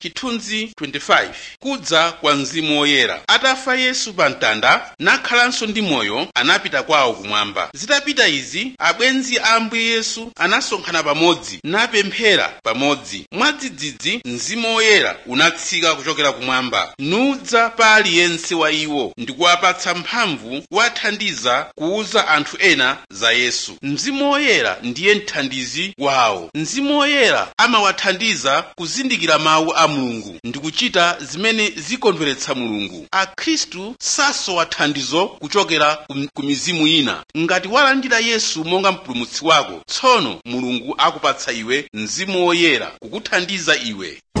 chithunzi 25 kudza kwa mzimu woyera atafa yesu pa mtanda nakhalanso ndi moyo anapita kwawo kumwamba zitapita izi abwenzi a ambuye yesu anasonkhana pamodzi napemphera pamodzi mwadzidzidzi mzimu woyera unatsika kuchokera kumwamba nudza pa aliyense wa iwo ndikuwapatsa mphamvu kuwathandiza kuwuza anthu ena za yesu mzimu woyera ndiye mthandizi wawo mzimu woyera amawathandiza kuzindikira mawu a mulungu ndi kuchita zimene zikondweretsa mulungu akhristu sasowa thandizo kuchokera ku- ku mizimu ina ngati walandira yesu monga mpulumutsi wako tsono mulungu akupatsa iwe mzimu woyera kukuthandiza iwe